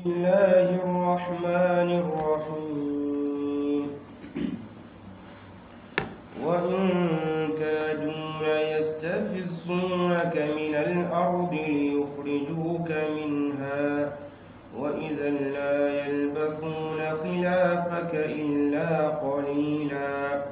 الله الرحمن الرحيم وإن كادوا ليستفزونك من الأرض ليخرجوك منها وإذا لا يلبثون خلافك إلا قليلا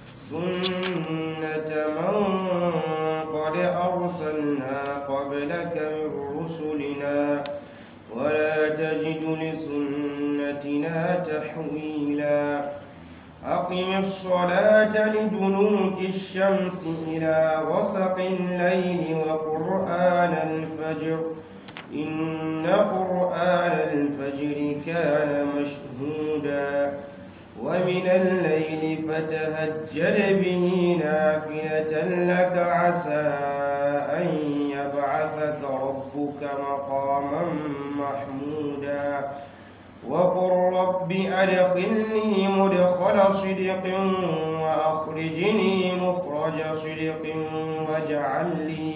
سنة من قد أرسلنا قبلك من رسلنا ولا تجد لسنتنا تحويلا أقم الصلاة لدلوك الشمس إلى غسق الليل وقرآن الفجر إن قرآن الفجر كان مشهودا ومن الليل فتهجد به نافلة لك عسى أن يبعثك ربك مقاما محمودا وقل رب أدخلني مدخل صدق وأخرجني مخرج صدق واجعل لي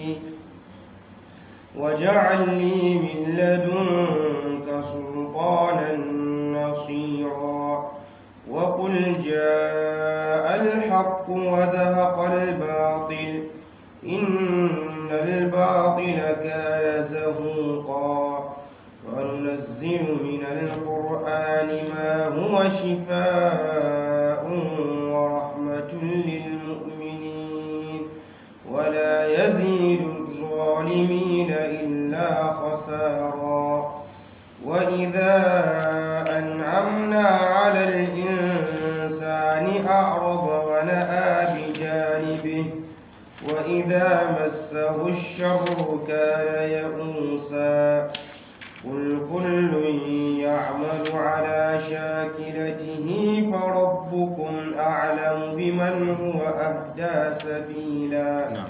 واجعل لي من لدنك سلطانا نصيرا وقل جاء الحق وذهق الباطل إن الباطل كان زهوقا وننزل من القرآن ما هو شفاء ورحمة للمؤمنين ولا يزيد الظالمين إلا خسارا وإذا أنعمنا على الإنسان أعرض ونأى بجانبه وإذا مسه الشر كان يئوسا قل كل يعمل على شاكلته فربكم أعلم بمن هو أهدى سبيلا نعم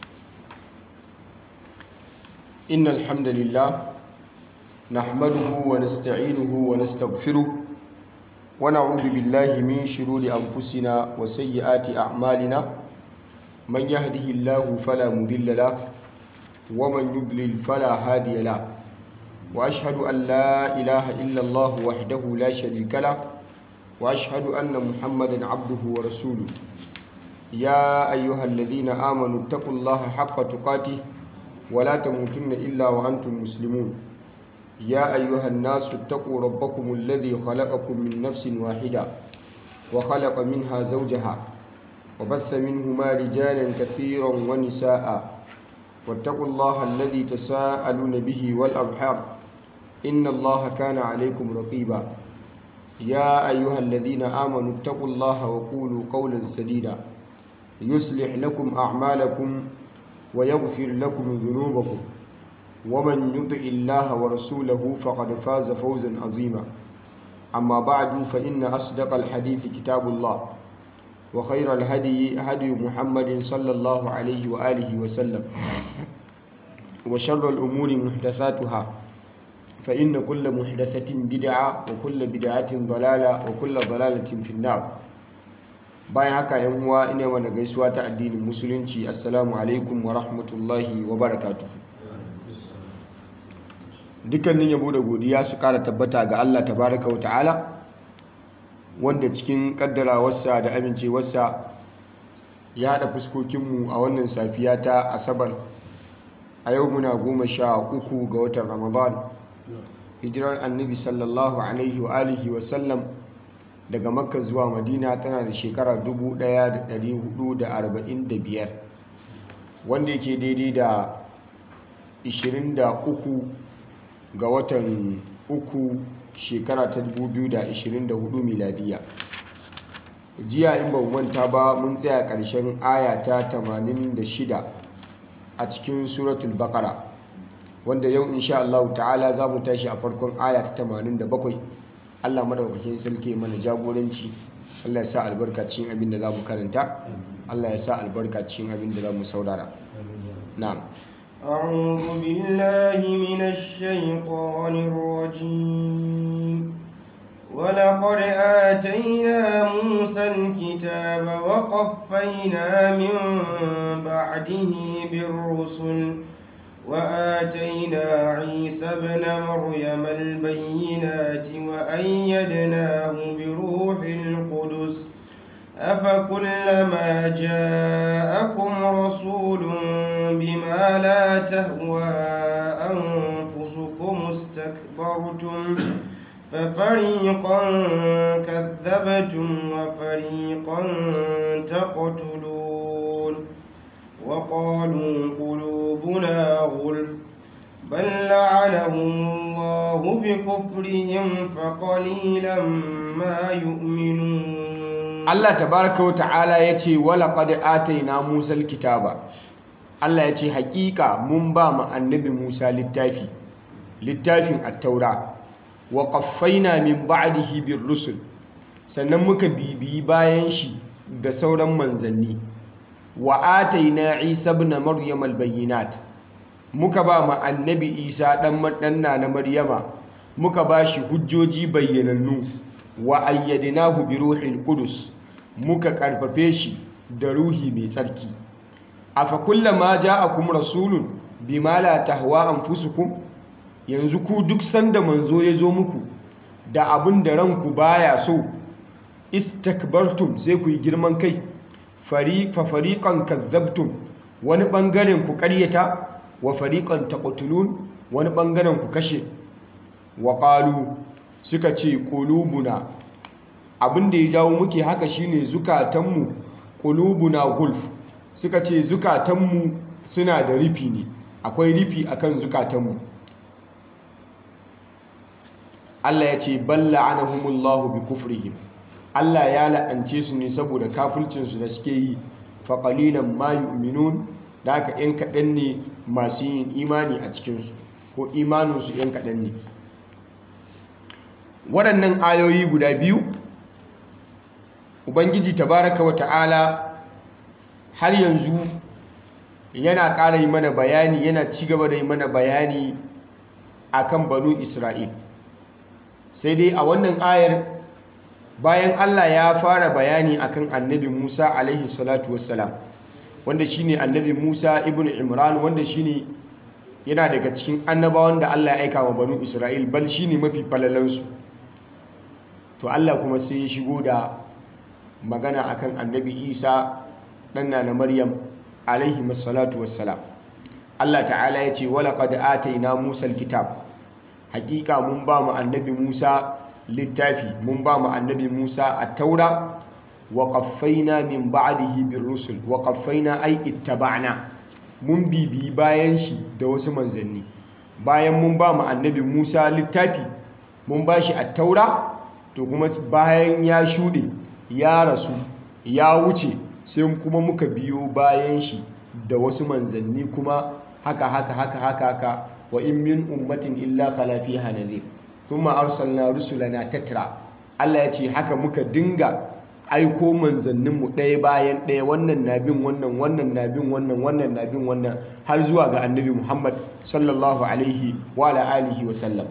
إن الحمد لله نحمده ونستعينه ونستغفره ونعوذ بالله من شرور أنفسنا وسيئات أعمالنا من يهده الله فلا مضل له ومن يضلل فلا هادي له وأشهد أن لا إله إلا الله وحده لا شريك له وأشهد أن محمدا عبده ورسوله يا أيها الذين آمنوا اتقوا الله حق تقاته ولا تموتن إلا وأنتم مسلمون يا أيها الناس اتقوا ربكم الذي خلقكم من نفس واحدة وخلق منها زوجها وبث منهما رجالا كثيرا ونساء واتقوا الله الذي تساءلون به والأرحام إن الله كان عليكم رقيبا يا أيها الذين آمنوا اتقوا الله وقولوا قولا سديدا يصلح لكم أعمالكم ويغفر لكم ذنوبكم ومن يطع الله ورسوله فقد فاز فوزا عظيما أما بعد فإن أصدق الحديث كتاب الله وخير الهدي هدي محمد صلى الله عليه وآله وسلم وشر الأمور محدثاتها فإن كل محدثة بدعة وكل بدعة ضلالة وكل ضلالة في النار bayan haka yan uwa ina mana gaisuwa ta addinin musulunci assalamu alaikum wa rahmatullahi wa barakatuhu dukkanin yabo da godiya su kara tabbata ga Allah tabaraka wa ta'ala wanda cikin kaddarawarsa da amincewarsa ya haɗa fuskokinmu a wannan safiya ta asabar a yau muna goma sha uku ga watan ramadan hijirar annabi sallallahu alaihi wa alihi wa sallam daga makka zuwa madina tana da shekara 1445 wanda yake daidai da 23 ga watan uku shekara ta 2024 miladiya jiya in ba manta ba mun tsaya ƙarshen aya ta 86 a cikin suratul bakara wanda yau insha Allah ta'ala za mu tashi a farkon aya ta 87 Allah madaukakin sarki mana jagoranci Allah ya sa albarka cikin abin da za mu karanta Allah ya sa albarka cikin abin da za mu saurara na'am أعوذ بالله من الشيطان الرجيم ولقد آتينا موسى الكتاب وقفينا من بعده بالرسل وآتينا عيسى ابن مريم البينات بالبينات وأيدناه بروح القدس أفكلما جاءكم رسول بما لا تهوى أنفسكم استكبرتم ففريقا كذبتم وفريقا تقتلون وقالوا قلوبنا غلف بل لعنهم الله بكفرهم فقليلا ما يؤمنون Allah tabaraka wa ta'ala ya ce walaƙad ataina Musa kitaba Allah ya ce haƙiƙa mun ba mu annabi Musa littafi littafin at-taura wa qaffaina min ba'dihi bir rusul sannan muka bibiyi bayan shi da sauran manzanni wa ataina Isa ibn Maryam al-bayyinat muka ba mu annabi Isa dan madanna na Maryama muka ba shi hujjoji bayyanannu wa ayyadnahu bi ruhil qudus muka karfafe shi da ruhi mai tsarki afa kullama ja'akum rasulun bima la tahwa anfusukum yanzu ku duk sanda manzo ya zo muku da abin da ranku baya so istakbartum sai ku yi girman kai fariq fa fariqan kazzabtum wani bangaren ku ƙaryata wa fariqan taqtulun wani bangaren ku kashe wa qalu suka ce qulubuna abin da ya jawo muke haka shine zukatanmu qulubuna gulf suka ce zukatanmu suna da rufi ne akwai rufi akan zukatanmu Allah ya ce balla anahumullahu bi kufrihim Allah ya la'ance su ne saboda kafircinsu da suke yi fa qalilan ma yu'minun da haka yan kaɗan ne masu yin imani a cikinsu ko imaninsu yan kaɗan ne waɗannan ayoyi guda biyu ubangiji tabaraka wa ta'ala har yanzu yana ƙara yi mana bayani yana ci gaba da yi mana bayani akan banu isra'il sai dai a wannan ayar bayan allah ya fara bayani akan annabi musa alaihi salatu wassalam wanda shine annabi musa ibn imran wanda shine yana daga cikin annabawan da allah ya aika wa banu isra'il bal shine mafi falalansu to allah kuma sai ya shigo da magana akan annabi isa ɗanna na maryam alaihi masalatu wassalam allah ta'ala ya ce walaƙad ataina musa kitab hakika mun ba mu annabi musa littafi mun ba mu annabi musa a taura wa ƙaffaina min ba'dihi bir rusul wa ƙaffaina ai ittaba'na mun bibi bayan shi da wasu manzanni bayan mun ba mu annabi musa littafi mun ba shi a taura to kuma bayan ya shuɗe ya rasu ya wuce sai kuma muka biyo bayan shi da wasu manzanni kuma haka haka haka haka haka wa in min ummatin illa khala fiha nadhir thumma arsalna rusulana tatra Allah ya ce haka muka dinga aiko manzannin mu ɗaya bayan ɗaya wannan na bin wannan wannan na bin wannan wannan na bin wannan har zuwa ga annabi Muhammad sallallahu alaihi wa ala alihi wa sallam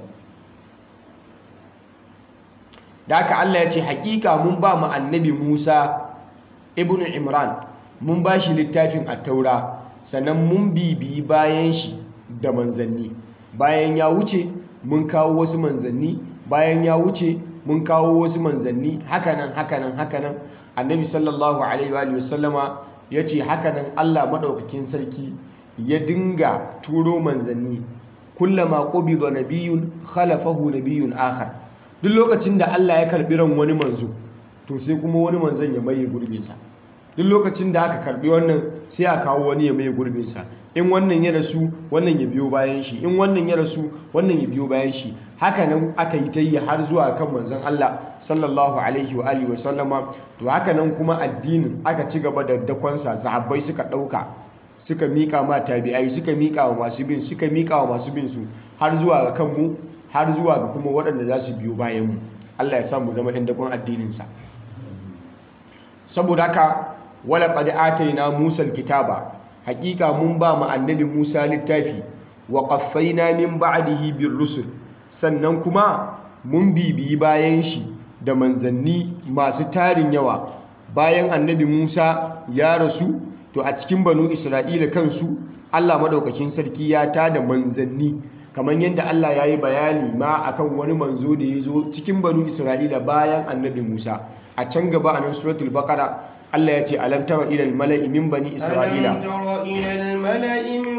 da haka Allah ya ce hakika mun ba mu annabi Musa ibnu Imran mun ba shi littafin at-taura sannan mun bibiyi bayan shi da manzanni bayan ya wuce mun kawo wasu manzanni bayan ya wuce mun kawo wasu manzanni hakanan hakanan hakanan annabi sallallahu alaihi wa sallama ya ce hakanan Allah madaukakin sarki ya dinga turo manzanni kullama qubida nabiyyun khalafahu nabiyyun akhar duk lokacin da Allah ya karbi ran wani manzo to sai kuma wani manzon ya maye gurbinsa duk lokacin da aka karbi wannan sai a kawo wani ya maye gurbinsa in wannan ya rasu wannan ya biyo bayan shi in wannan ya rasu wannan ya biyo bayan shi haka nan aka yi ta yi har zuwa kan manzon Allah sallallahu alaihi wa alihi wa sallama to haka nan kuma addinin aka ci gaba da dakonsa sahabbai suka dauka suka mika ma tabi'ai suka mika wa masu bin suka mika wa masu bin su har zuwa ga kanmu har zuwa ga kuma waɗanda za su biyo bayan mu Allah ya sa mu zama ɗan dakon addinin sa saboda haka wala qad atayna Musa kitaba hakika mun ba mu annabi Musa littafi wa qaffaina min ba'dihi bir rusul sannan kuma mun bibiyi bayan shi da manzanni masu tarin yawa bayan annabi Musa ya rasu to a cikin banu Isra'ila kansu Allah madaukakin sarki ya tada manzanni kamar yadda Allah ya yi bayani ma akan wani manzo da ya zo cikin banu Isra'ila bayan annabi Musa a can gaba a nan suratul baqara Allah ya ce alam tara ila al mala'i min bani Isra'ila ألم تر إلى الملأ من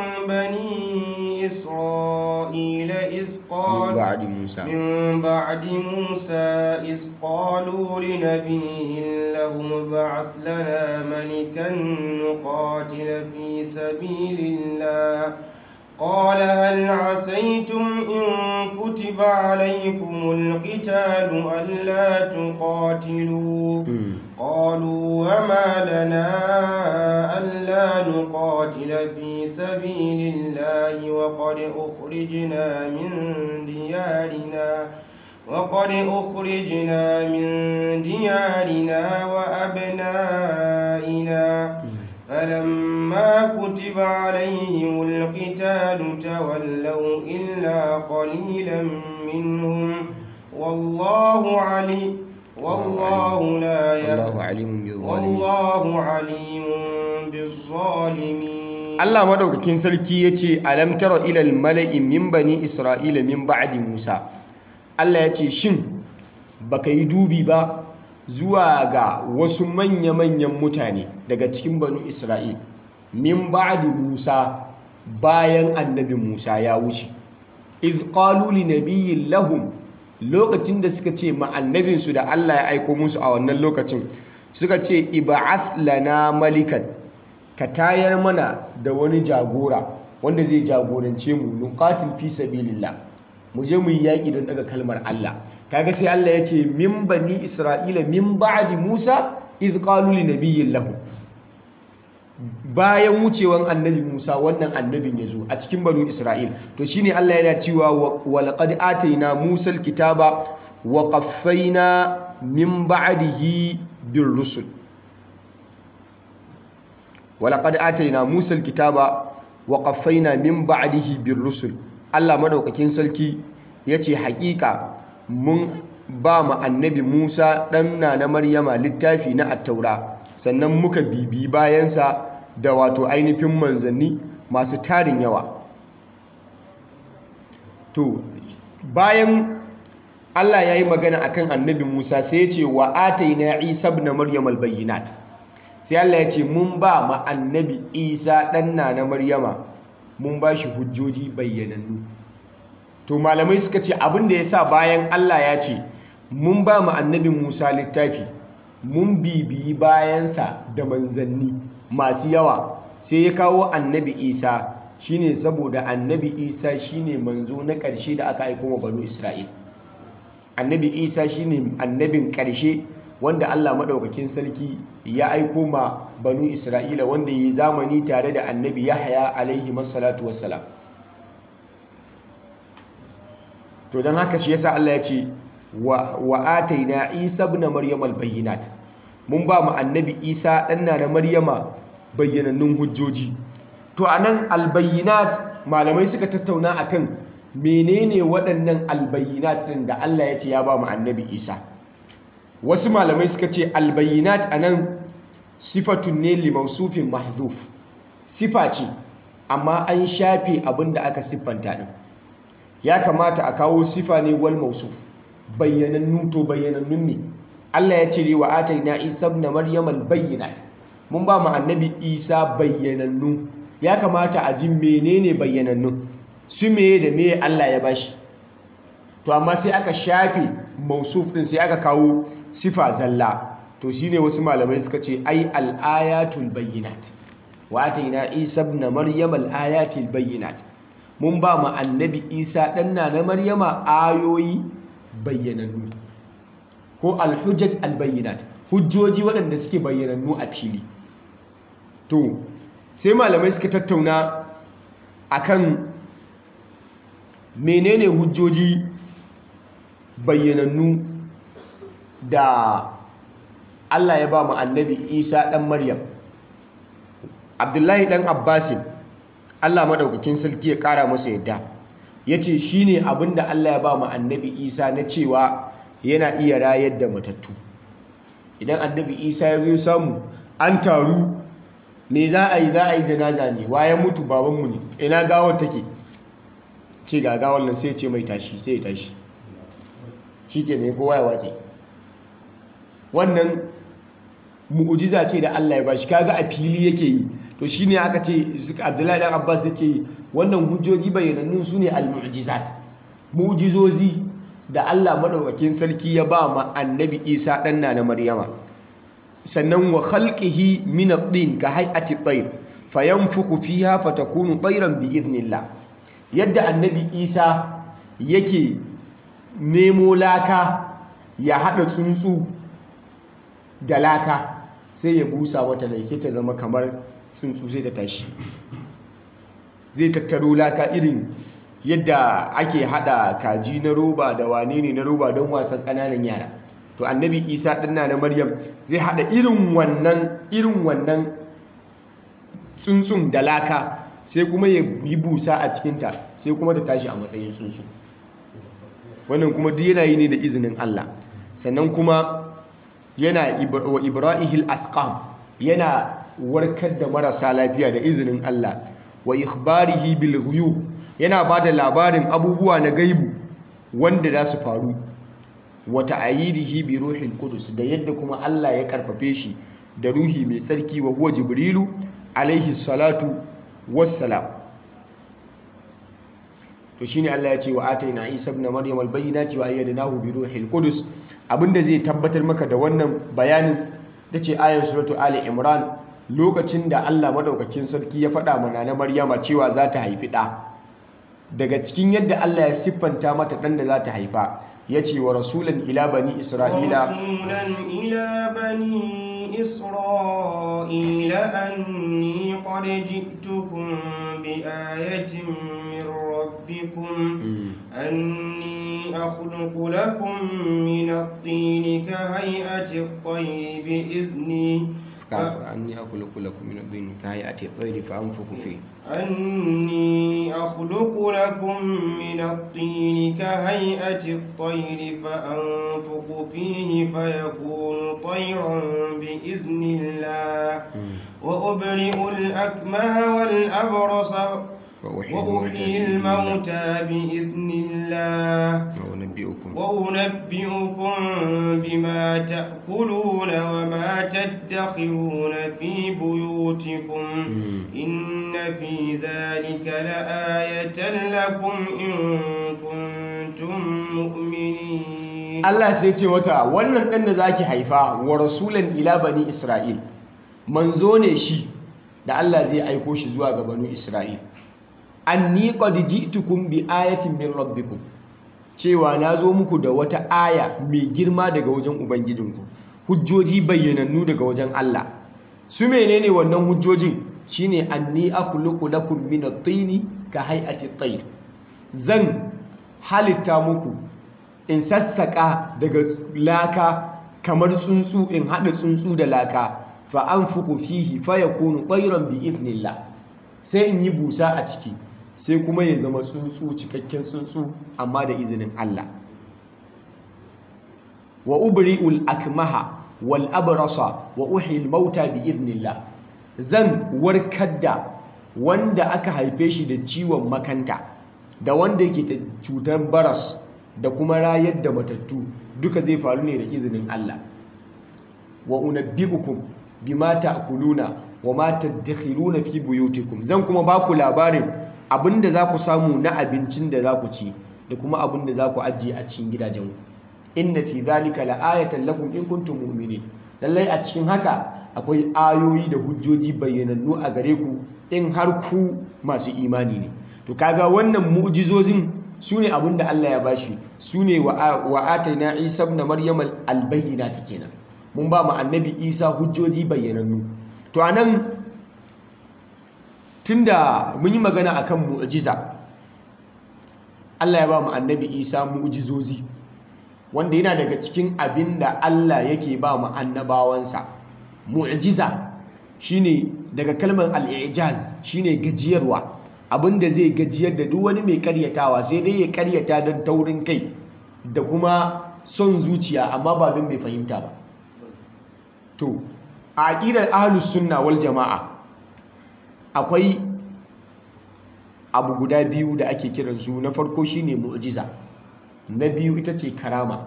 بني إسرائيل إذ min قال ba'di Musa من بعد موسى إذ قالوا لنبي له ابعث لنا ملكا نقاتل في سبيل الله قال هل عسيتم إن كتب عليكم القتال ألا تقاتلوا قالوا وما لنا ألا نقاتل في سبيل الله وقد أخرجنا من ديارنا وقد أخرجنا من ديارنا وأبنائنا فلما كتب عليهم القتال تولوا إلا قليلا منهم والله عليم والله لا Allahu يهدي alimun bil zalimin والله عليم بالظالمين Allah madaukakin sarki yace alam tara ila al mala'i min bani Isra'ila min ba'di Musa Allah yace shin baka yi dubi ba zuwa ga wasu manya-manyan mutane daga cikin banu Isra'il min ba'di Musa bayan annabi Musa ya wuce iz qalu li nabiyyin lahum lokacin da suka ce ma annabinsu da Allah ya aiko musu a wannan lokacin suka ce ib'ath lana malikan ka tayar mana da wani jagora wanda zai jagorance mu nuqatil fi sabilillah mu je mu yi yaƙi don daga kalmar Allah kaga sai Allah ya ce min bani isra'ila min ba'di Musa iz qalu li nabiyyin lahu bayan wucewan annabi Musa wannan annabin ya zo a cikin banu Isra'il to shine Allah yana cewa wa laqad atayna Musa alkitaba wa qaffayna min ba'dihi bir rusul wa laqad atayna Musa alkitaba wa qaffayna min ba'dihi bir rusul Allah madaukakin sarki yace haƙiƙa mun ba mu annabi Musa ɗan na Maryama littafi na attaura sannan muka bibi bayansa da wato ainihin manzanni masu tarin yawa to bayan Allah ya yi magana akan annabi Musa sai ya ce wa ataina Isa ibn Maryam albayyinat sai Allah ya ce mun ba ma annabi Isa ɗan na Maryama mun ba shi hujjoji bayyanannu to malamai suka ce abin da ya sa bayan Allah ya ce mun ba mu annabi Musa littafi mun bibiyi bayansa da manzanni masu yawa sai ya kawo annabi Isa shine saboda annabi Isa shine manzo na ƙarshe da aka aiko wa banu Isra'il annabi Isa shine annabin ƙarshe wanda Allah maɗaukakin sarki ya aiko ma banu Isra'ila wanda ya yi zamani tare da annabi Yahaya alaihi masallatu wassalam to don haka shi yasa Allah ya ce wa ataina Isa ibn Maryam al-bayyinat mun ba mu annabi Isa dan na Maryama bayyanannun hujjoji to anan al-bayyinat malamai suka tattauna akan menene waɗannan al-bayyinat din da Allah ya ce ya ba mu annabi Isa wasu malamai suka ce al-bayyinat anan sifatun ne li mawsufin mahdhuf sifa ce amma an shafe abin da aka siffanta din ya kamata a kawo sifa ne wal mausuf bayyanannu to bayyanannun ne Allah ya ce wa ataina Isa ibn Maryam al bayyinat mun ba mu annabi Isa bayyanannu ya kamata a ji menene bayyanannu su meye da meye Allah ya bashi to amma sai aka shafe mausuf din sai aka kawo sifa zalla to shine wasu malamai suka ce ai al ayatul bayyinat wa ataina Isa ibn Maryam al ayatil bayyinat mun ba mu annabi isa ɗanna na maryama ayoyi bayyanannu ko alhujjat albayyinat hujjoji waɗanda suke bayyanannu a fili to sai malamai suka tattauna akan menene hujjoji bayyanannu da Allah ya ba mu annabi isa ɗan maryam abdullahi ɗan abbasin Allah madaukakin sarki ya kara masa yadda yace shine abinda Allah ya ba mu annabi Isa na cewa yana iya rayar da matattu idan annabi Isa ya zo samu an taru me za a yi za a yi janaza ne waye mutu babanmu ne ina gawar take ce gaga wannan sai ce mai tashi sai ya tashi shi ke ne kowa ya wace wannan mu'ujiza ce da Allah ya bashi kaga a fili yake yi to shine aka ce Abdullahi dan Abbas yake wannan hujjoji bayyanannun sune al-mu'jizat mu'jizozi da Allah madaukakin sarki ya ba ma annabi Isa dan na Maryama sannan wa khalqihi min at-tin ka hay'ati at-tayr fayanfuku fiha fatakunu tayran bi idnillah yadda annabi Isa yake nemo laka ya hada tsuntsu da laka sai ya busa mata da sai ta zama kamar tsuntsu sai ta tashi zai tattaro laka irin yadda ake hada kaji na roba da wane ne na roba don wasan ƙananan yara to annabi isa ɗinna na maryam zai hada irin wannan irin wannan tsuntsun da laka sai kuma ya yi busa a cikinta sai kuma ta tashi a matsayin tsuntsu wannan kuma duk yana yi ne da izinin allah sannan kuma yana wa ibrahil asqam yana warkar da marasa lafiya da izinin Allah wa ikhbarihi bil ghuyub yana bada labarin abubuwa na gaibu wanda za su faru wa ta'ayidihi bi ruhil qudus da yadda kuma Allah ya karfafe shi da ruhi mai tsarki wa huwa jibrilu alaihi salatu wassalam to shine Allah ya ce wa ataina Isa ibn Maryam al-bayyinati wa ayyadnahu bi ruhil qudus abinda zai tabbatar maka da wannan bayanin tace ayar suratu ali imran lokacin da Allah madaukakin sarki ya faɗa mana na Maryama cewa za ta haifi ɗa daga cikin yadda Allah ya siffanta mata ɗan da za ta haifa ya ce wa rasulan ila bani isra'ila رسولا إلى بني إسرائيل أني قد جئتكم بآية من ربكم أني أخلق لكم من الطين كهيئة الطير بإذني أني أخلق لكم من الطين كهيئة الطير فأنفخ فيه أني أخلق لكم من الطين كهيئة الطير فأنفخ فيه فيكون طيرا بإذن الله وأبرئ الأكمه والأبرص وأحيي الموتى بإذن الله وأنبئكم وأنبئكم بما تأكلون وما تدخرون في بيوتكم إن في ذلك لآية لكم إن كنتم مؤمنين Allah sai ce wata wannan ɗan da zaki haifa wa rasulan ila bani Isra'il manzo ne shi da Allah zai aiko shi zuwa ga banu Isra'il anni qad ji'tukum bi ayatin min rabbikum cewa na zo muku da wata aya mai girma daga wajen ubangijinku hujjoji bayyanannu daga wajen Allah su menene wannan hujjojin shine anni akhluqu lakum min at-tini ka hay'ati at-tayr zan halitta muku in sassaka daga laka kamar tsuntsu in hada tsuntsu da laka fa anfuku fihi fa yakunu tayran bi idnillah sai in yi busa a ciki sai kuma ya zama tsuntsu cikakken tsuntsu amma da izinin Allah wa ubri'ul akmaha wal abrasa wa uhil mauta bi idnillah zan warkar da wanda aka haife shi da ciwon makanta da wanda yake da cutar baras da kuma rayar da matattu duka zai faru ne da izinin Allah wa unabbi'ukum bima ta'kuluna wa ma tadakhiruna fi buyutikum zan kuma ba ku labarin abinda za ku samu na abincin da za ku ci da kuma abinda za ku ajiye a cikin gidajenku inna fi dhalika la'ayatan lakum in kuntum mu'minin lallai a cikin haka akwai ayoyi da hujjoji bayyanannu a gare ku in har ku masu imani ne to kaga wannan mu'jizozin su ne abinda Allah ya bashi su ne wa ataina Isa ibn Maryam al-bayyinati kenan mun ba mu annabi Isa hujjoji bayyanannu to anan tunda mun yi magana akan mu'jiza Allah ya ba mu annabi Isa mu'jizozi wanda yana daga cikin abin da Allah yake ba mu annabawansa mu'jiza shine daga kalmar al-i'jaz shine gajiyarwa abinda zai gajiyar da duk wani mai karyatawa sai dai ya karyata don taurin kai da kuma son zuciya amma ba don bai fahimta ba to a aqidar ahlus sunna wal jama'a akwai abu guda biyu da ake kiransu na farko shine mu'jiza na biyu ita ce karama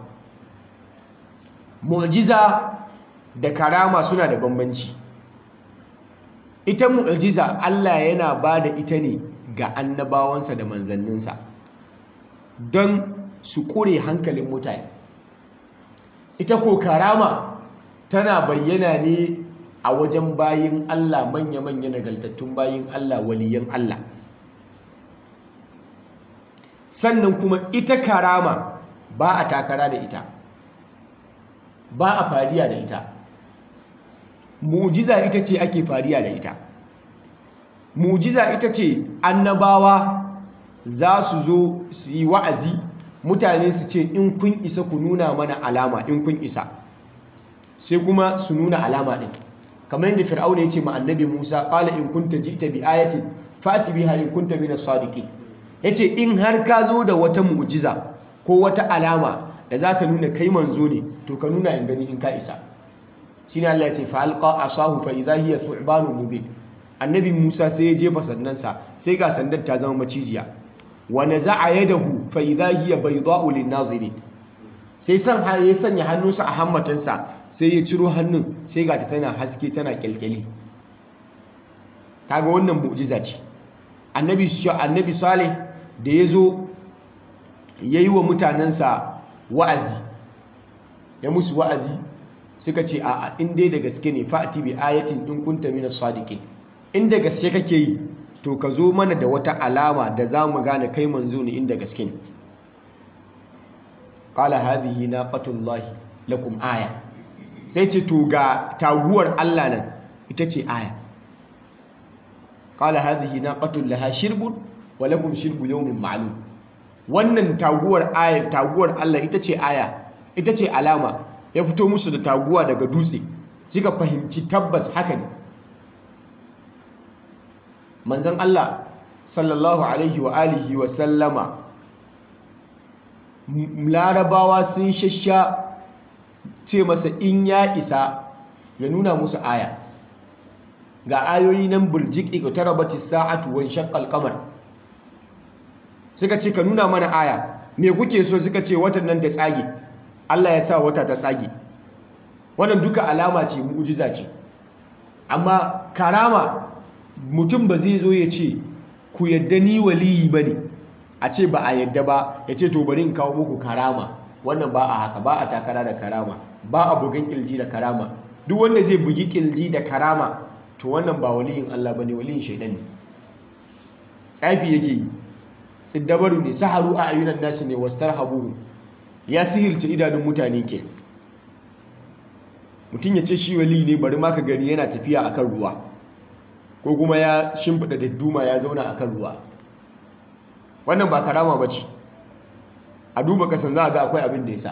mu'jiza da karama suna da bambanci ita mu'jiza Allah yana ba da ita ne ga annabawansa da manzanninsa don su kure hankalin mutane ita ko karama tana bayyana ne a wajen bayin Allah manya-manya nagaltattun bayin Allah waliyan Allah sannan kuma ita karama ba a takara da ita ba a fariya da ita mujiza ita ce ake fariya da ita mujiza ita ce annabawa za su zo su yi wa'azi mutane su ce in kun isa ku nuna mana alama in kun isa sai kuma su nuna alama ɗin kamar yadda fir'auna ya ce ma annabi musa ƙala in kunta ji'ta bi ayatin fati biha in kunta min as-sadiqin yace in har ka zo da wata mu'jiza ko wata alama da za ta nuna kai manzo ne to ka nuna in gani in ka isa shine Allah ya ce fa alqa asahu fa idha hiya thu'banun mubin annabi Musa sai ya jefa sandansa sai ga sandar ta zama macijiya wa naza'a yadahu fa idha hiya bayda'u lin-nazirin sai san ya sanya hannunsa a hammatansa sai ya ciro hannun sai ga ta tana haske tana kyalkyali kaga wannan mu'jiza ce annabi annabi salih da ya zo ya yi wa mutanensa wa'azi ya musu wa'azi suka ce a in dai da gaske ne fa'ati bi ayatin in kunta mina sadiqin inda gaske kake yi to ka zo mana da wata alama da za mu gane kai manzo ne inda gaske ne qala hadhihi naqatullahi lakum aya sai ce to ga taguwar Allah nan ita ce aya qala hadhihi naqatun laha shirbun wa lakum shirbu yawmin ma'lum wannan taguwar aya taguwar Allah ita ce aya ita ce alama ya fito musu da taguwa daga dutse suka fahimci tabbas haka ne manzon Allah sallallahu alaihi wa alihi wa sallama larabawa sun shasha ce masa in ya isa ya nuna musu aya ga ayoyi nan burjik iqtarabati sa'atu wa shaqqal qamar suka ce ka nuna mana aya me kuke so suka ce watan nan ta tsage Allah ya sa wata ta tsage wannan duka alama ce mu'jiza ce amma karama mutum ba zai zo ya ce ku yadda ni waliyi bane a ce ba a yadda ba ya ce to bari in kawo muku karama wannan ba a haka ba a takara da karama ba a bugan kilji da karama duk wanda zai bugi kilji da karama to wannan ba waliyin Allah bane waliyin shaidan ne tsafi yake yi siddabaru ne saharu a ayyunan nasu ne wastarhabuhu ya sihirce idanun mutane ke mutum ya ce shi wali ne bari ma ka gani yana tafiya akan ruwa ko kuma ya shimfida dadduma ya zauna akan ruwa wannan ba karama bace a duba kasan za a ga akwai abin da ya sa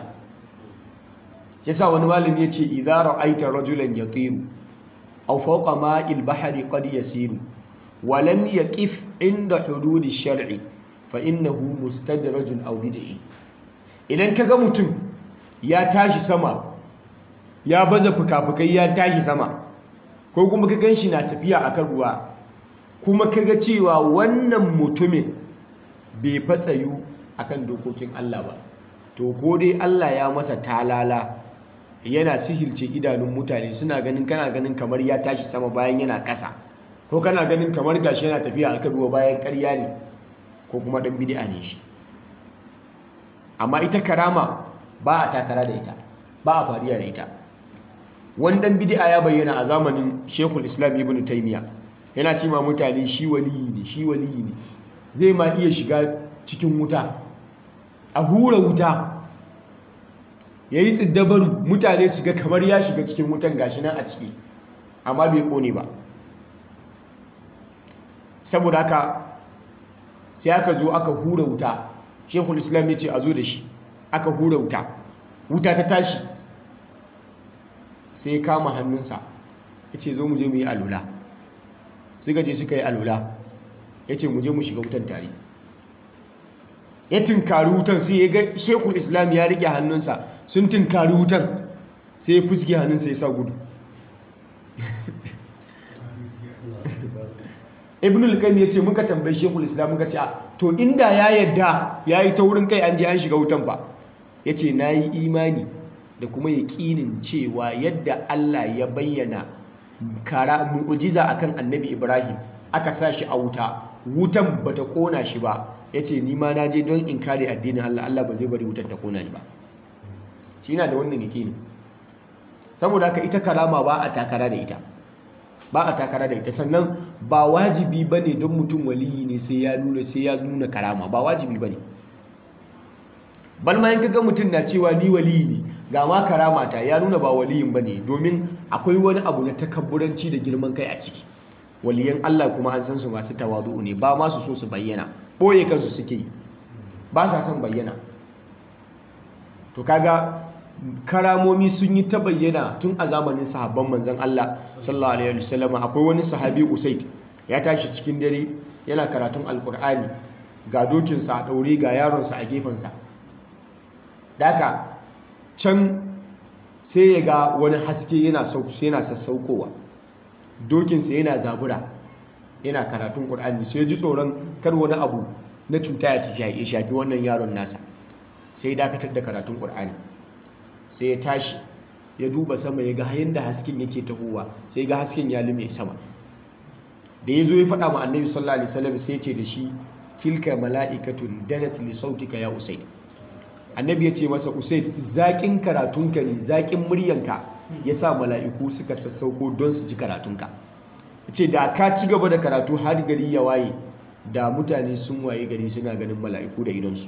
yasa wani malami ya ce idza ra'aita rajulan yatiru aw fawqa ma'il bahri qad yasiru wa lam yaqif inda hududi shar'i fa innahu mustadrajun aw bid'i idan kaga mutum ya tashi sama ya baza fukafukai ya tashi sama ko kuma ka ganshi na tafiya akan ruwa kuma kaga cewa wannan mutumin bai fatsayu akan dokokin Allah ba to ko dai Allah ya masa talala yana sihirce idanun mutane suna ganin kana ganin kamar ya tashi sama bayan yana ƙasa ko kana ganin kamar gashi yana tafiya akan ruwa bayan ƙarya ne ko kuma dan bid'a ne shi amma ita karama ba a takara da ita ba a fariya da ita wani dan bid'a ya bayyana a zamanin Sheikhul Islam Ibn Taymiyyah yana cewa mutane shi waliyi ne shi waliyi ne zai ma iya shiga cikin wuta a hura wuta ya yi tsiddabaru mutane su ga kamar ya shiga cikin wutan gashi nan a ciki amma bai kone ba saboda haka sai aka zo aka hura wuta shekul islam ya ce a zo da shi aka hura wuta wuta ta tashi sai kama hannunsa ya ce zo mu je mu yi alula suka je suka yi alula ya ce mu je mu shiga wutan tare ya tunkari wutan sai ya ga shekul islam ya rike hannunsa sun tunkari wutan sai ya fuske hannunsa ya sa gudu ibn al-qayyim yace muka tambayi shekul islam muka ce to inda ya yadda yayi ta wurin kai an je an shiga wutan fa yace nayi imani da kuma yaqinin cewa yadda Allah ya bayyana kara mu'jiza akan annabi Ibrahim aka sa shi a wuta wutan bata kona shi ba yace ni ma naje don in kare addinin Allah Allah ba zai bari wutar ta kona ni ba shi yana da wannan yaqini saboda haka ita karama ba a takara da ita ba a takara da ita sannan ba wajibi ba ne don mutum waliyi ne sai ya nuna sai ya nuna karama ba wajibi ba ne balma yin kaga mutum na cewa ni waliyi ne ga ma karama ta ya nuna ba waliyin ba ne domin akwai wani abu na takabburanci da girman kai a ciki waliyan Allah kuma an san su masu tawadu ne ba ma su so su bayyana ɓoye kansu suke yi ba sa son bayyana to kaga karamomi sun yi ta bayyana tun a zamanin sahabban manzon Allah sallallahu alaihi wasallam akwai wani sahabi Usaid ya tashi cikin dare yana karatun alkur'ani ga dokinsa a daure ga yaronsa a gefensa daka can sai ya ga wani haske yana yana sassaukowa dokinsa yana zabura yana karatun qur'ani sai ya ji tsoron kar wani abu na cuta ya shafi wannan yaron nasa sai ya dakatar da karatun qur'ani sai ya tashi ya duba sama ya ga yadda hasken yake tahowa sai ga hasken ya lume sama da ya zo ya faɗa ma annabi sallallahu alaihi wasallam sai ya ce da shi tilka mala'ikatun danat li sautika ya usaid annabi ya ce masa usaid zaƙin karatunka ne zaƙin muryanka ya sa mala'iku suka sassauko don su ji karatunka ce da ka ci gaba da karatu har gari ya waye da mutane sun waye gari suna ganin mala'iku da idonsu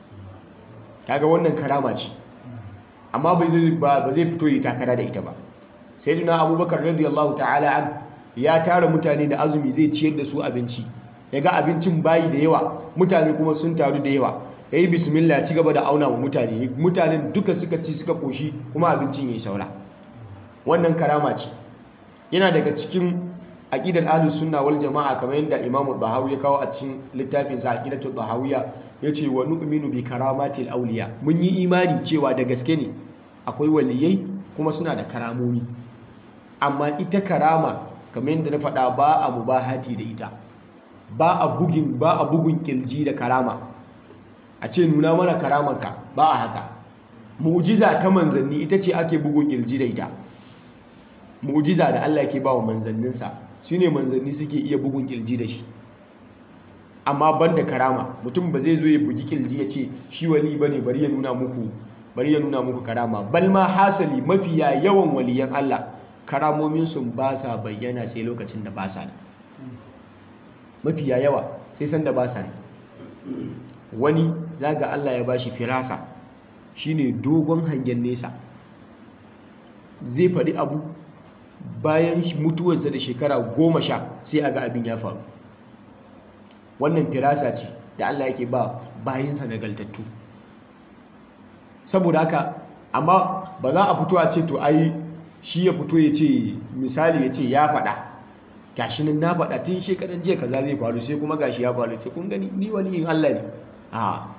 kaga wannan karama ce amma ba zai fito yi takara da ita ba sai duna abubakar radiyallahu ta'ala an ya tara mutane da azumi zai ciyar da su abinci ya ga abincin bayi da yawa mutane kuma sun taru da yawa ya yi bismillah ci gaba da auna wa mutane mutanen duka suka ci suka koshi kuma abincin ya yi saura wannan karama ce yana daga cikin aqidar ahlus sunna wal jama'a kamar yadda imamu bahawi ya kawo a cikin littafin sa aqidatul bahawiyya yace wa nu'minu bi karamatil awliya mun yi imani cewa da gaske ne akwai waliyai kuma suna da karamomi amma ita karama kamar yadda na faɗa ba a mubahati da ita ba a bugin ba a bugun kirji da karama a ce nuna mana karamanka ba a haka mu'jiza ta manzanni ita ce ake bugun kirji da ita mu'jiza da Allah ke ba wa manzanninsa shine manzanni suke iya bugun kirji da shi amma ban da karama mutum ba zai zo ya bugi kirji ya ce shi wali bane bari ya nuna muku bari ya nuna muku karama bal ma hasali mafiya yawan waliyan Allah karamomin sun ba sa bayyana sai lokacin da ba sa ne mafiya yawa sai san da ba sa ne wani zaga Allah ya bashi firasa shine dogon hangen nesa zai faɗi abu bayan mutuwarsa da shekara goma sha sai a ga abin ya faru wannan firasa ce da Allah yake ba bayansa nagaltattu saboda haka amma ba za a fito a ce to ai shi ya fito ya ce misali ya ce ya faɗa gashi nan na faɗa tun shekaran jiya kaza zai faru sai kuma gashi ya faru ce kun gani ni wani yin Allah ne a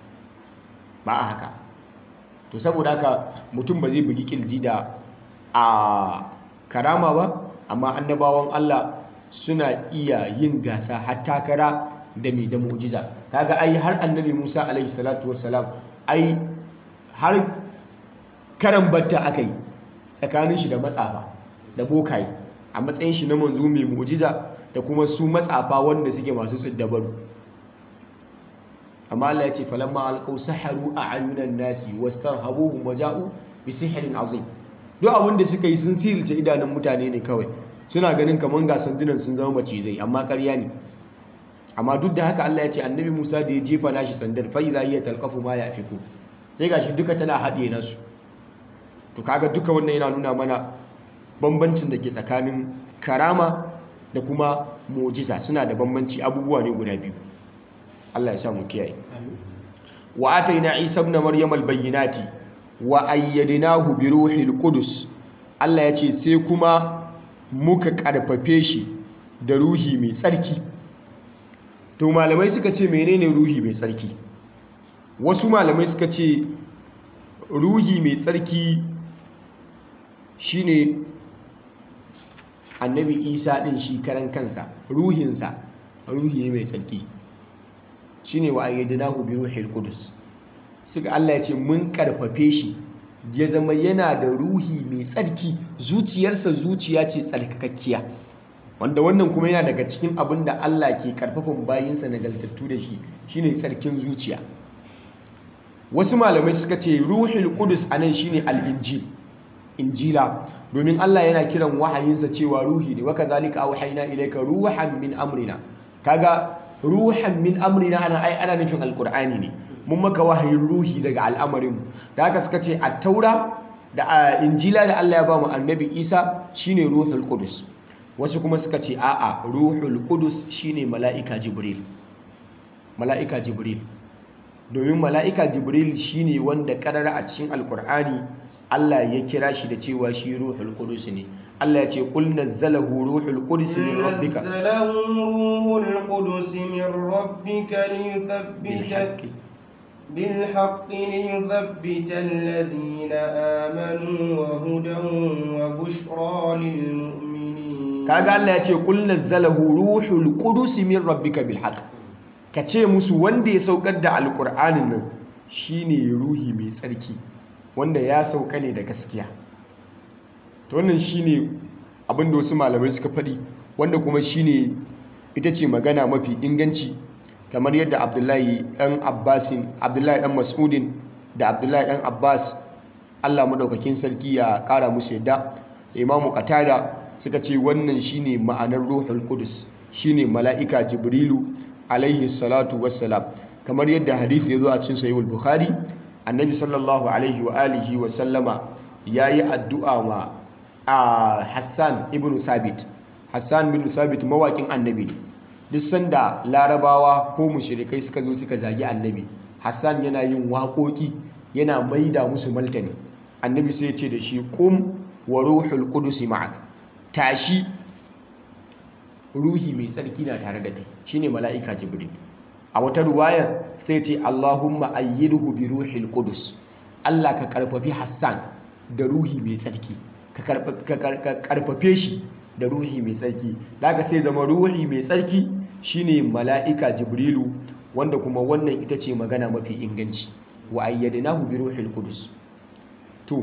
ba a haka to saboda haka mutum ba zai bugi kirji da a karama ba amma annabawan Allah suna iya yin gasa har takara da mai da mu'jiza kaga ai har annabi Musa alaihi salatu wassalam ai har karan batta akai tsakanin shi da matsafa da bokaye a matsayin shi na manzo mai mu'jiza da kuma su matsafa wanda suke masu tsiddabaru amma Allah ya ce falamma alqaw saharu a'yunan nasi wastarhabuhum waja'u bi sihrin azim duk abin da suka yi sun sirce idanun mutane ne kawai suna ganin kamar ga sandunan sun zama macizai amma ƙarya ne amma duk da haka Allah ya ce annabi Musa da ya jefa nashi sandar fa idza hiya talqafu ma yafiku sai gashi duka tana haɗe nasu to kaga duka wannan yana nuna mana bambancin da ke tsakanin karama da kuma mu'jiza suna da bambanci abubuwa ne guda biyu Allah ya sa mu kiyaye wa ataina Isa ibn Maryam al-bayyinati wa ayyadnahu bi ruhil qudus Allah ya ce sai kuma muka karfafe shi da ruhi mai tsarki to malamai suka ce menene ruhi mai tsarki wasu malamai suka ce ruhi mai tsarki shine annabi isa din shi karan kansa ruhinsa ruhi ne mai tsarki shine wa ayyadnahu bi ruhil qudus suka Allah ya ce mun karfafe shi ya zama yana da ruhi mai tsarki zuciyarsa zuciya ce tsarkakakkiya wanda wannan kuma yana daga cikin abin da Allah ke karfafan bayinsa nagartattu da shi shine tsarkin zuciya wasu malamai suka ce ruhul qudus anan shine al-injil injila domin Allah yana kiran wahayinsa cewa ruhi ne waka zalika auhayna ilayka ruhan min amrina kaga ruhan min amrina ana ai ana nufin alqur'ani ne mun maka wahayin ruhi daga al'amarin da haka suka ce at-taura da injila da Allah ya ba mu annabi Isa shine ruhul qudus wasu kuma suka ce a'a ruhul qudus shine mala'ika jibril mala'ika jibril domin mala'ika jibril shine wanda karara a cikin alqur'ani Allah ya kira shi da cewa shi ruhul qudus ne Allah ya ce qul nazzalahu ruhul qudus min rabbika nazzalahu ruhul qudus min rabbika liyuthabbita بالحق ليثبت الذين آمنوا وهدى وبشرى للمؤمنين kaga Allah ya ce qul nazzalahu ruhul qudus min rabbika bil haqq kace musu wanda ya saukar da alqur'anin nan shine ruhi mai tsarki wanda ya sauka ne da gaskiya to wannan shine abin da wasu malamai suka faɗi wanda kuma shine ita ce magana mafi inganci kamar yadda abdullahi ɗan abbasin abdullahi ɗan mas'udin da abdullahi ɗan abbas allah maɗaukakin sarki ya ƙara musu yadda imamu qatada suka ce wannan shine ma'anar ruhul qudus shine mala'ika jibrilu alaihi salatu wassalam kamar yadda hadisi ya zo a cikin sahihul bukhari annabi sallallahu alaihi wa alihi wa sallama yayi addu'a ma a hassan ibn sabit hassan bin sabit mawakin annabi duk sanda larabawa ko mushrikai suka zo suka zagi annabi hassan yana yin waƙoƙi yana maida musu martani annabi sai ya ce da shi kum wa ruhul qudus ma'ak tashi ruhi mai tsarki na tare da kai shine mala'ika jibril a wata ruwayar sai ce Allahumma ayyidhu bi ruhil qudus Allah ka karfafi Hassan da ruhi mai tsarki ka karfafe shi da ruhi mai tsarki daga sai zama ruhi mai tsarki shine mala'ika jibrilu wanda kuma wannan ita ce magana mafi inganci wa ayyadnahu bi ruhil qudus to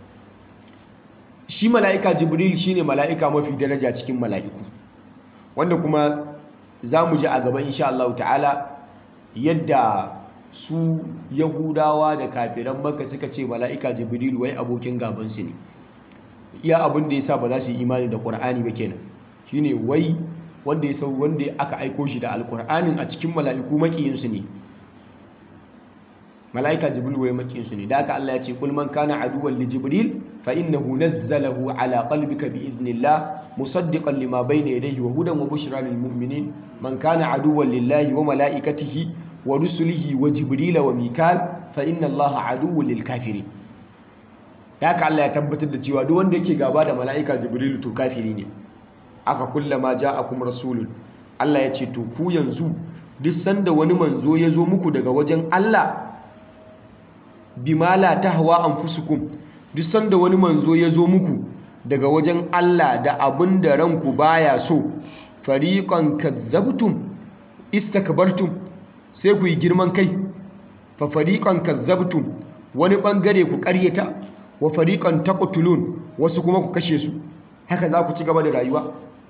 shi mala'ika jibril shine mala'ika mafi daraja cikin mala'iku wanda kuma za mu ji a gaba insha Allah ta'ala yadda su yahudawa da kafiran maka suka ce mala'ika jibril wai abokin gabansu ne iya abin da ya sa ba za su yi imani da ƙwar'ani ba kenan shine wai wanda ya sau wanda aka aiko shi da alƙur'anin a cikin mala'iku makiyinsu ne mala'ika jibril wai makiyinsu ne da aka Allah ya ce kul man kana aduwwan li jibril fa innahu nazzalahu ala qalbika bi idnillah musaddiqan lima bayna yadayhi wa hudan wa bushra lil mu'minin man kana aduwwan lillahi wa malaikatihi wa rusulihi wa jibrila wa mikal fa inna allaha aduwwun lil kafirin haka Allah ya tabbatar da cewa duk wanda yake gaba da mala'ika jibril to kafiri ne aka kullama ja'akum rasulun Allah ya ce to ku yanzu duk sanda wani manzo ya zo muku daga wajen Allah bima la tahwa anfusukum duk sanda wani manzo ya zo muku daga wajen Allah da abin da ranku baya so fariqan kazzabtum istakbartum sai ku yi girman kai fa fariqan kazzabtum wani bangare ku ƙaryata wa fariqan taqtulun wasu kuma ku kashe su haka za ku ci gaba da rayuwa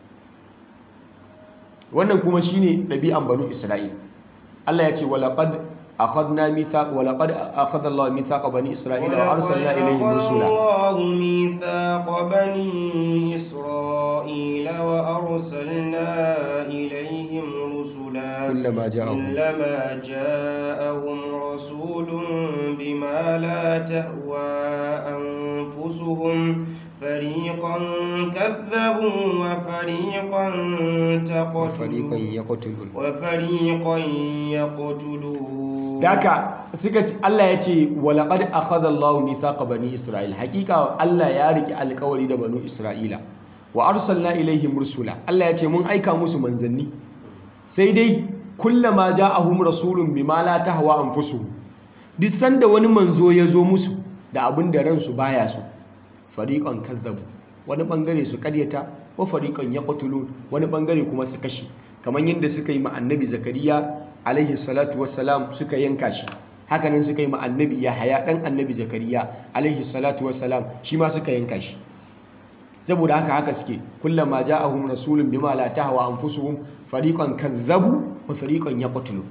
wannan kuma shine ɗabi'an banu Isra'il Allah ya ce walaqad أخذنا ميثاق ولقد أخذ الله ميثاق بني إسرائيل وأرسلنا إليهم رسلا الله ميثاق بني إسرائيل وأرسلنا إليهم رسلا كلما جاءهم كلما جاءهم رسول بما لا تهوى أنفسهم فريقا كذبوا وفريقا وفريقا تقتلون يقتلون وفريقا يقتلون Daka suka ce Allah ya ce walaqad akhadha Allahu mithaqa bani Isra'il hakika Allah ya riki alƙawari da banu Isra'ila wa arsalna ilaihim rusula Allah ya ce mun aika musu manzanni sai dai kullama ja'ahum rasulun bima la tahwa anfusuhum duk sanda wani manzo ya zo musu da abin da ransu baya so fariqan kazzabu wani bangare su karyata wa fariqan yaqtulun wani bangare kuma su kashe kamar yadda suka yi ma annabi zakariya alaihi salatu wassalam suka yanka shi hakanan suka yi ma annabi yahaya dan annabi zakariya alaihi salatu wassalam shi ma suka yanka shi saboda haka haka suke kullama ja'ahum rasulun bima la tahwa anfusuhum fariqan kazzabu wa fariqan yaqtulu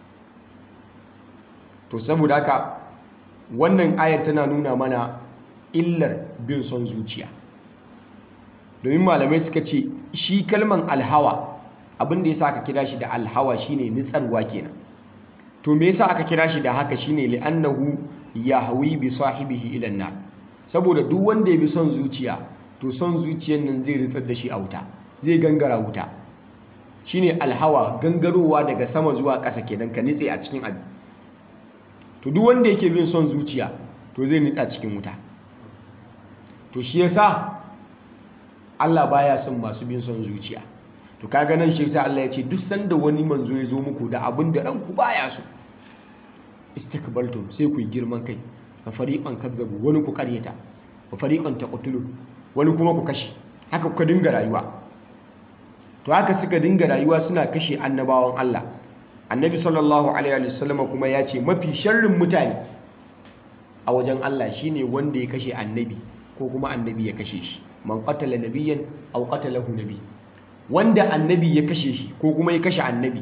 to saboda haka wannan ayar tana nuna mana illar bin son zuciya domin malamai suka ce shi kalman alhawa abin da yasa aka kira shi da alhawa shine nitsarwa kenan to me yasa aka kira shi da haka shine li'annahu yahwi bi sahibihi ila nar saboda duk wanda ya bi son zuciya to son zuciyar nan zai ritsar da shi a wuta zai gangara wuta shine alhawa gangarowa daga sama zuwa ƙasa kenan ka nitse a cikin abu to duk wanda yake bin son zuciya to zai nitsa cikin wuta to shi yasa Allah baya son masu bin son zuciya to kaga nan shi yasa Allah ya ce duk sanda wani manzo ya zo muku da abin da ranku baya so istakbaltum sai ku yi girman kai fa fariqan kadzabu wani ku karyata fa fariqan taqtulun wani kuma ku kashe haka kuka dinga rayuwa to haka suka dinga rayuwa suna kashe annabawan Allah annabi sallallahu alaihi wasallam kuma ya ce mafi sharrin mutane a wajen Allah shine wanda ya kashe annabi ko kuma annabi ya kashe shi man qatala nabiyyan aw qatalahu nabi wanda annabi ya kashe shi ko kuma ya kashe annabi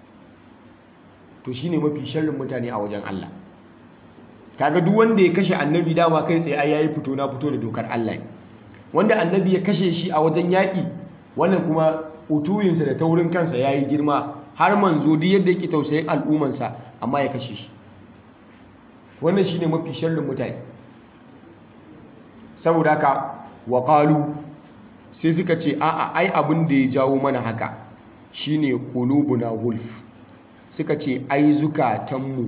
to shine mafi sharrin mutane a wajen Allah kaga duk wanda ya kashe annabi dama kai tsaye ai yayi fito na fito da dokar Allah ne wanda annabi ya kashe shi a wajen yaƙi wannan kuma utuyinsa da taurin kansa ya yi girma har manzo duk yadda yake tausayin al'ummansa amma ya kashe shi wannan shine mafi sharrin mutane saboda haka wa qalu sai suka ce a'a ai abin da ya jawo mana haka shine qulubuna gulf suka ce ai zukatanmu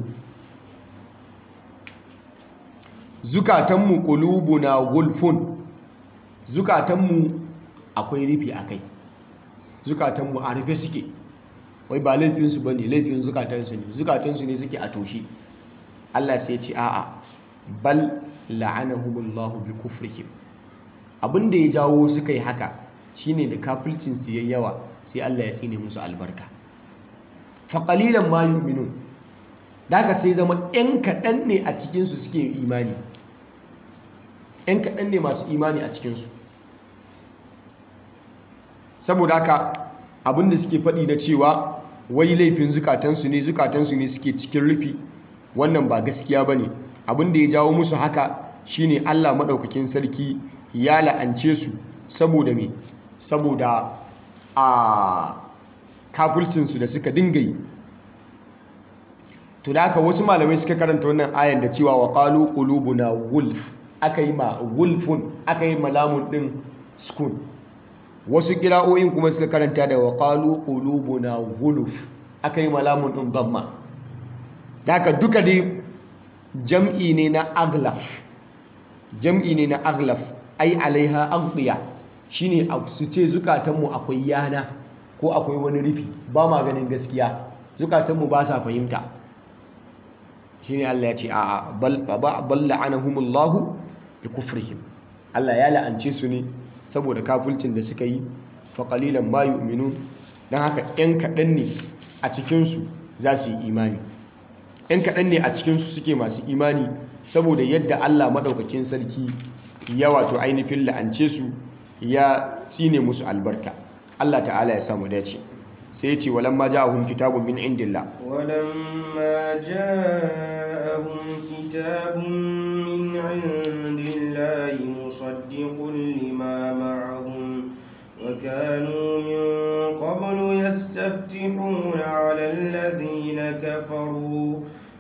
zukatanmu qulubuna gulfun zukatanmu akwai rufi a kai zukatanmu a rufe suke wai ba laifinsu ba ne laifin zukatansu ne zukatansu ne suke a toshe Allah sai ce a'a bal la'anahumullahu bi kufrihim abin da ya jawo suka yi haka shine da kafircin su yayi yawa sai Allah ya tsine musu albarka fa qalilan ma yu'minun daga sai zama ɗan kaɗan ne a cikin su suke imani ɗan kaɗan ne masu imani a cikin su saboda haka abin da suke faɗi na cewa wai laifin zukatansu ne zukatansu ne suke cikin rufi wannan ba gaskiya ba ne abin da ya jawo musu haka shine Allah maɗaukakin sarki ya la'ance su saboda me saboda a kafircinsu da suka dinga yi to da haka wasu malamai suka karanta wannan ayan da cewa wa qalu qulubuna wulf aka yi ma wulfun aka yi malamun din skun wasu kira'o'in kuma suka karanta da wa qalu qulubuna wulf aka yi malamun din damma da haka duka dai jam'i ne na aglaf jam'i ne na aglaf ai alaiha aghdiya shine su ce zukatanmu akwai yana ko akwai wani rufi ba ma ganin gaskiya zukatanmu ba sa fahimta shine Allah ya ce a'a bal la'anahumullahu bi kufrihim Allah ya la'ance su ne saboda kafulcin da suka yi fa qalilan ma yu'minun dan haka ɗan kaɗan ne a cikin su za su yi imani ɗan kaɗan ne a cikin su suke masu imani saboda yadda Allah madaukakin sarki ya wato ainihin la'ance su ya tsine musu albarka Allah ta'ala ya samu dace sai ya ce walamma ja'ahum kitabun min indillah ولما جاءهم كتاب من عند الله مصدق لما معهم وكانوا من قبل يستفتحون على الذين كفروا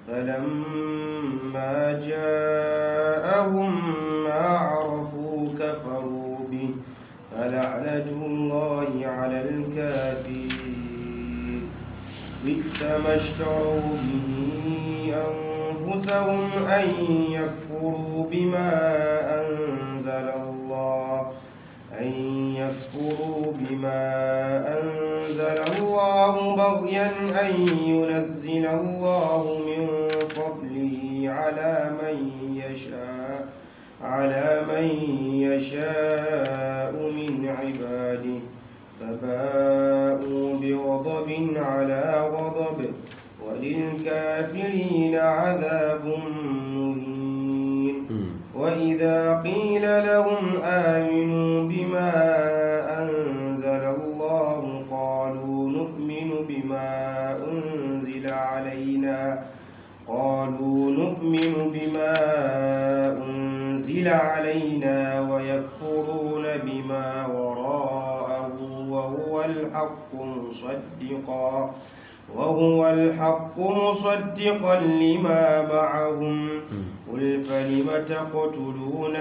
فلما جاءهم ما عرفوا كفروا به فلعنة الله على الكافرين بئس ما اشتروا به أنفسهم أن يكفروا بما أنزل الله أن يكفروا بما أنزل الله بغيا أن ينزل الله من فضله على من يشاء على من يشاء من عباده فباءوا برب غضب على غضب وللكافرين عذاب مهين وإذا قيل لهم آمنوا بما أنزل الله قالوا نؤمن بما أنزل علينا قالوا نؤمن بما أنزل علينا ويكفرون بما وراءه وهو الحق مصدقا وهو الحق مصدقا لما معهم قل فلم تقتلون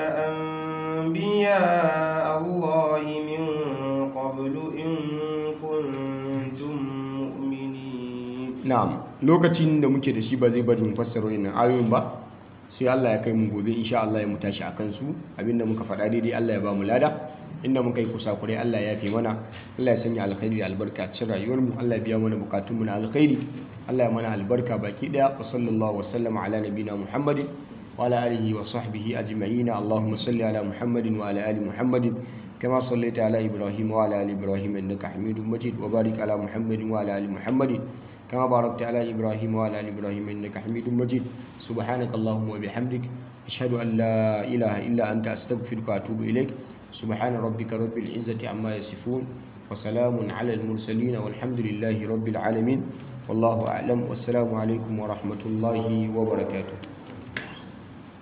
أنبياء الله من قبل إن كنتم مؤمنين na'am lokacin da muke da shi ba zai bari mu fassara wannan ayoyin ba sai Allah ya kai mu gobe insha Allah ya mu tashi akan su abinda muka faɗa daidai Allah ya ba mu lada inda muka yi kusakurai Allah ya yafe mana Allah ya sanya alkhairi da albarka cikin rayuwar mu Allah ya biya mana bukatun mu na alkhairi Allah ya mana albarka baki daya wa sallallahu wa sallama ala nabina Muhammadin wa ala alihi wa sahbihi ajma'in Allahumma salli ala Muhammadin wa ala ali Muhammadin كما صليت على إبراهيم وعلى آل إبراهيم إنك حميد مجيد وبارك على محمد وعلى آل محمد كما باركت على إبراهيم وعلى آل إبراهيم إنك حميد مجيد سبحانك اللهم وبحمدك أشهد أن لا إله إلا أنت أستغفرك وأتوب إليك سبحان ربك رب العزة عما يصفون وسلام على المرسلين والحمد لله رب العالمين والله أعلم والسلام عليكم ورحمة الله وبركاته